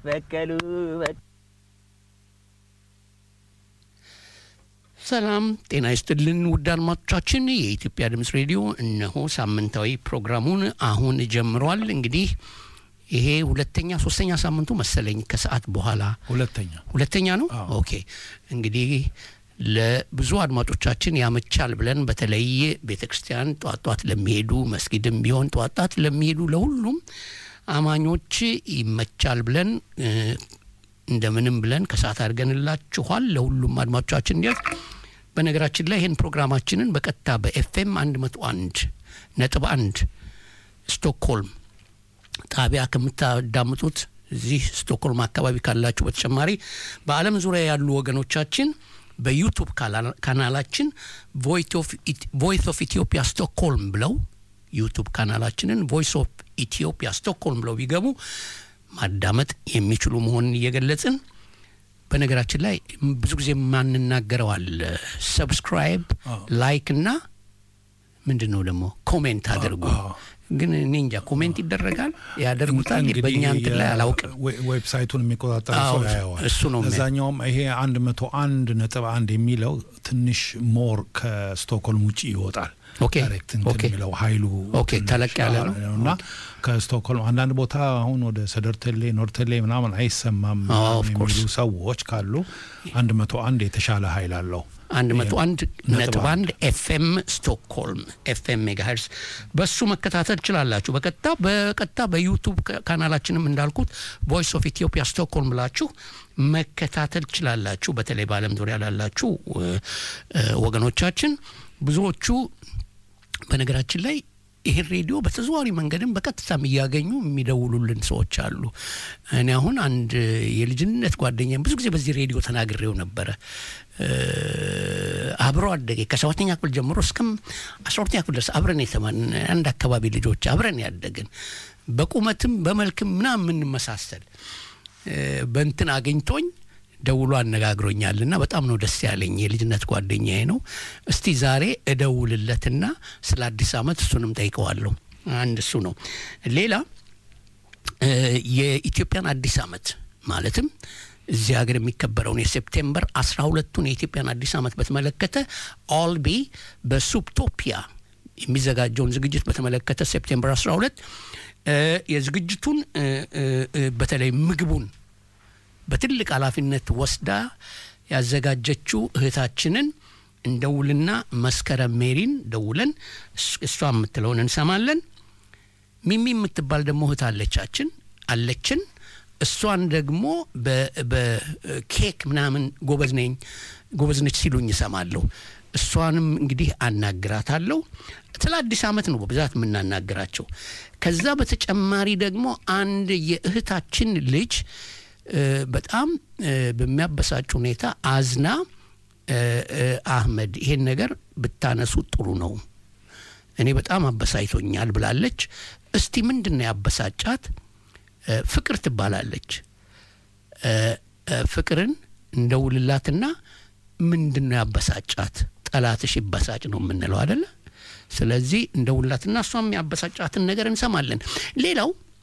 በቀሉ ሰላም ጤና ይስጥልን ውድ አድማጮቻችን፣ የኢትዮጵያ ድምፅ ሬዲዮ እነሆ ሳምንታዊ ፕሮግራሙን አሁን ጀምሯል። እንግዲህ ይሄ ሁለተኛ ሶስተኛ ሳምንቱ መሰለኝ ከሰዓት በኋላ ሁለተኛ ሁለተኛ ነው። አዎ። ኦኬ እንግዲህ ለብዙ አድማጮቻችን ያመቻል ብለን በተለይ ቤተ ክርስቲያን ጧት ጧት ለሚሄዱ መስጊድም ቢሆን ጧት ጧት ለሚሄዱ ለሁሉም አማኞች ይመቻል ብለን እ፣ እንደምንም ብለን ከሰዓት አድርገንላችኋል ለሁሉም አድማጮቻችን እንዲያዝ በነገራችን ላይ ይህን ፕሮግራማችንን በቀጥታ በኤፍኤም 101 ነጥብ 1 ስቶክሆልም ጣቢያ ከምታዳምጡት እዚህ ስቶክሆልም አካባቢ ካላችሁ በተጨማሪ በዓለም ዙሪያ ያሉ ወገኖቻችን በዩቱብ ካላ- ካናላችን ቮይስ ኦፍ ኢትዮጵያ ስቶክሆልም ብለው ዩቱብ ካናላችንን ቮይስ ኦፍ ኢትዮጵያ ስቶክሆልም ብለው ቢገቡ ማዳመጥ የሚችሉ መሆኑን እየገለጽን በነገራችን ላይ ብዙ ጊዜ የማንናገረው አለ ሰብስክራይብ አዎ። ላይክ እና ምንድን ነው ደግሞ ኮሜንት አድርጉ አዎ። ግን እኔ እንጃ ኮሜንት ይደረጋል ያደርጉታል እንግዲህ በእኛ እንትን ላይ የ- አላውቅም ዌ- ዌብሳይቱን የሚቆጣጠር አዎ፣ ሰው ያየዋል። እሱ ነው የሚያ- እዛኛውም ይሄ አንድ መቶ አንድ ነጥብ አንድ የሚለው ትንሽ ሞር ከስቶክሆልም ውጭ ይወጣል። ኦኬ፣ ዳይሬክት እንትን ኦኬ። የሚለው ሀይሉ ኦኬ፣ ትንሽ ተለቅ ያለ ነው። እና ከስቶክሆልም አንዳንድ ቦታ አሁን ወደ ሰደርተሌ ኖርተሌ ምናምን አይሰማም አዎ፣ ምናምን of course። የሚሉ ሰዎች ካሉ አንድ መቶ አንድ የተሻለ ሀይል አለው። አንድ መቶ አንድ ነጥብ ነጥብ አንድ አንድ ኤፍኤም ስቶክሆልም ኤፍኤም ሜጋሄርስ በሱ መከታተል ትችላላችሁ። በቀጥታ በቀጥታ በዩቱብ ካ- ካናላችንም እንዳልኩት ቮይስ ኦፍ ኢትዮጵያ ስቶክሆልም ብላችሁ መከታተል ትችላላችሁ። በተለይ በዓለም ዙሪያ ላላችሁ እ፣ እ፣ ወገኖቻችን ብዙዎቹ በነገራችን ላይ ይህን ሬዲዮ በተዘዋዋሪ መንገድም በቀጥታም እያገኙ የሚደውሉልን ሰዎች አሉ። እኔ አሁን አንድ የልጅነት ጓደኛ ብዙ ጊዜ በዚህ ሬዲዮ ተናግሬው ነበረ። እ፣ አብሮ አደገ ከሰባተኛ ክፍል ጀምሮ እስከም አስራ ሁለተኛ ክፍል ድረስ አብረን የተማን አንድ አካባቢ ልጆች አብረን ያደግን በቁመትም በመልክም ምናምን የምንመሳሰል እ፣ በእንትን አግኝቶኝ ደውሎ አነጋግሮኛል እና በጣም ነው ደስ ያለኝ። የልጅነት ጓደኛዬ ነው። እስቲ ዛሬ እደውልለትና ስለ አዲስ ዓመት እሱንም ጠይቀዋለሁ። አንድ እሱ ነው። ሌላ እ፣ የኢትዮጵያን አዲስ ዓመት ማለትም እዚህ ሀገር የሚከበረውን የሴፕቴምበር አስራ ሁለቱን የኢትዮጵያን አዲስ ዓመት በተመለከተ ኦልቢ በሱፕቶፒያ የሚዘጋጀውን ዝግጅት በተመለከተ ሴፕቴምበር 12 እ፣ የዝግጅቱን እ፣ እ፣ እ፣ በተለይ ምግቡን በትልቅ ኃላፊነት ወስዳ ያዘጋጀችው እህታችንን እንደውልና መስከረም ሜሪን ደውለን እስ- እሷ የምትለውን እንሰማለን። ሚሚ የምትባል ደግሞ እህት አለቻችን አለችን። እሷን ደግሞ በ- በኬክ ምናምን ጎበዝ ነኝ ጎበዝ ነች ሲሉኝ እሰማለሁ። እሷንም እንግዲህ አናግራታለሁ። ስለ አዲስ ዓመት ነው በብዛት የምናናግራቸው። ከዛ በተጨማሪ ደግሞ አንድ የእህታችን ልጅ እ፣ በጣም እ፣ በሚያበሳጭ ሁኔታ አዝና እ፣ እ፣ አህመድ ይሄን ነገር ብታነሱ ጥሩ ነው እኔ በጣም አበሳጭቶኛል ብላለች። እስቲ ምንድን ነው ያበሳጫት? እ፣ ፍቅር ትባላለች። እ፣ እ፣ ፍቅርን እንደውልላትና ምንድን ነው ያበሳጫት? ጠላትሽ ይበሳጭ ነው የምንለው አደለ? ስለዚህ እንደውልላትና እሷም ያበሳጫትን ነገር እንሰማለን። ሌላው